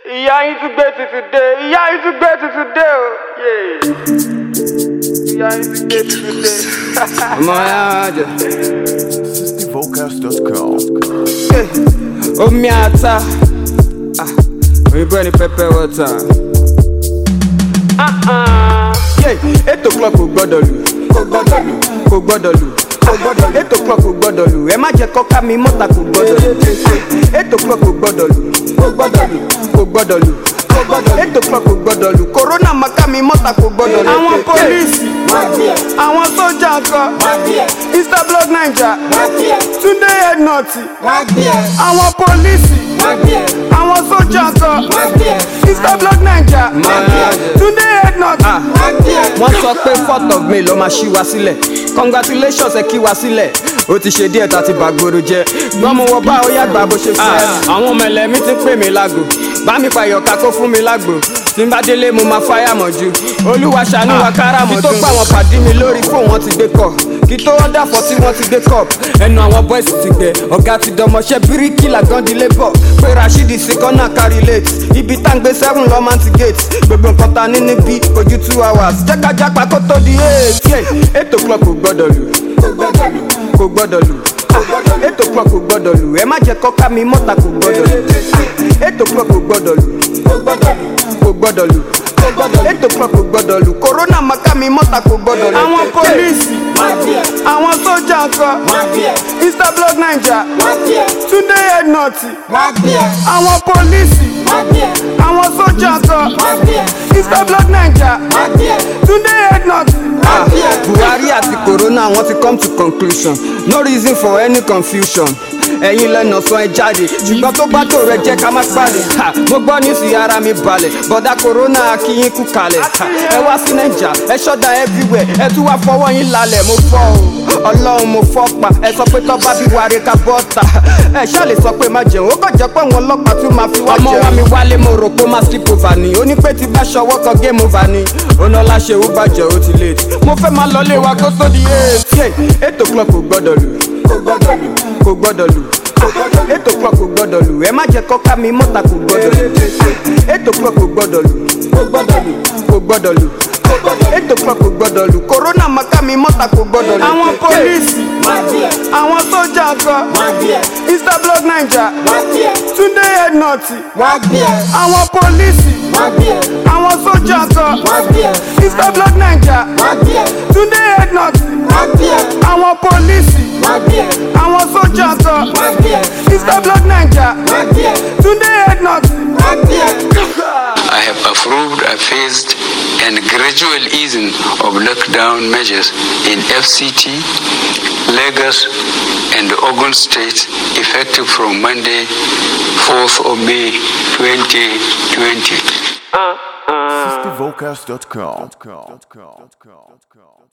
ìyá yín tún gbé tuntun dé ìyá yín tún gbé tuntun dé o yéé. ìyá yín tún gbé tuntun dé. ọmọ yàrá jẹ SixtyVocals.com. omi ata Ah, òyìnbó ni pepper water. Yeah, eight o'clock kò gbọ́dọ̀ lù kò gbọ́dọ̀ lù kò gbọ́dọ̀ lù kò gbọ́dọ̀ lù eight o'clock kò gbọ́dọ̀ lù ẹ má jẹ́ kọ́ká mi mọ́ta kò gbọ́dọ̀ lù eight o'clock kò gbọ́dọ̀ lù kò gbọ́dọ̀ lù kò gbọ́dọ̀ lù kò gbọ́dọ̀ lù eight o'clock kò gbọ́dọ̀ lù corona má ká mi mọ́ta kò gbọ́dọ̀ lù. àwọn pólíìsì àwọn sójà kan instablog naija túndé headnut àwọn pólíìsì àwọn sójà kan instablog naija túndé headnut. wọ́n sọ pé fourth of may ló máa ṣí wa sílẹ̀ congratulations ẹ kí wa sílẹ̀ ó ti ṣe díẹ̀ tá a ti bàgbòrò jẹ́ gbọ́n mo wọ bá ó yàgbà bó ṣe fẹ́. àwọn ọmọ ẹlẹ́mí ti pè mí lágbo bá mi pààyàn ká kó fún mi lágbo tí n bá délé mo máa fáyà mọ́jú olúwa ṣàánú wa kára mọ́jú. kí tó pa àwọn pàdé mi lórí fóun wọn ti gbé kọ kí tó wọ́n dàfọ́ tí wọ́n ti gbé cup ẹnu àwọn boys ti gbẹ ọ̀gá ti dọmọṣẹ́ bíríkì làgán di labour pé rashidi sí kọ́nà kárí late ibi tá n gbé seven lọ́ máa ti gate gbogbo nǹkan ta ní níbí ojú two hours jẹ́ ká jápa kó tó di eight yeah eight o'clock kò gbọ́dọ̀ lù kò gbọ́dọ̀ lù eight o'clock kò gbọ́dọ̀ lù ẹ má jẹ́ kọ́ká mi mọ́ta kò gbọ́dọ̀ lù eight o'clock kò gbọ́dọ̀ lù kò gbọ́dọ̀ lù eight o'clock kò gbọ́dọ̀ lù corona má ká mi mọ́ta kò gbọ́dọ̀ lù. àwọn pólíìsì àwọn sójà kan instablog naija túndé headnut àwọn pólíìsì àwọn sójà kan instablog naija túndé headnut. buhari àti corona wọn ti come to conclusion no reason for any confusion ẹ̀yin lẹ́nà sọ ẹ jáde ṣùgbọ́n tó bá tó rẹ jẹ́ ká má pàdé Ha, mo gbọ́ ní sí ara mi balẹ̀ bọ̀dá corona akínyín kú kalẹ̀ Ha, ẹ wá sí nàìjà ẹ ṣọ́dà everywhere ẹ tún wá fọwọ́ yín lálẹ́ mo fọ́ o ọlọ́run mo fọ́ pa ẹ sọ pé tọ́ba bí wàre ká bọ́ ta ẹ ṣáà lè sọ pé má jẹun ó kàn jẹ́ pé àwọn ọlọ́pàá tún máa fi wá jẹun. ọmọ wa mi wálé mo rò pé ó máa skip over ni ó ní pé tí bá ṣọwọ́ kan game over ni ọ̀nà láṣẹ ó bàjẹ́ ó ti late mo fẹ́ máa lọ lé wa kó tó di eight yeah, eight o'clock kò gbọ́dọ̀ lù kò gbọ́dọ̀ lù eight o'clock kò gbọ́dọ̀ lù ẹ má jẹ́ kọ́ká mi mọ́ta kò gbọ́dọ̀ lù eight o'clock kò gbọ́dọ̀ lù kò gbọ́dọ̀ lù eight o'clock kò gbọ́dọ̀ lù corona má ká mi mọ́ta kò gbọ́dọ̀ lù. àwọn pólíìsì àwọn sójà kan instablog naija túndé headnut àwọn pólíìsì àwọn sójà kan instablog naija túndé headnut àwọn pólíìsì àwọn sójà kan instablog naija túndé headnut. I have approved a phased and gradual easing of lockdown measures in FCT, Lagos, and Ogun states effective from Monday, 4th of May 2020. SixtyVocals.com.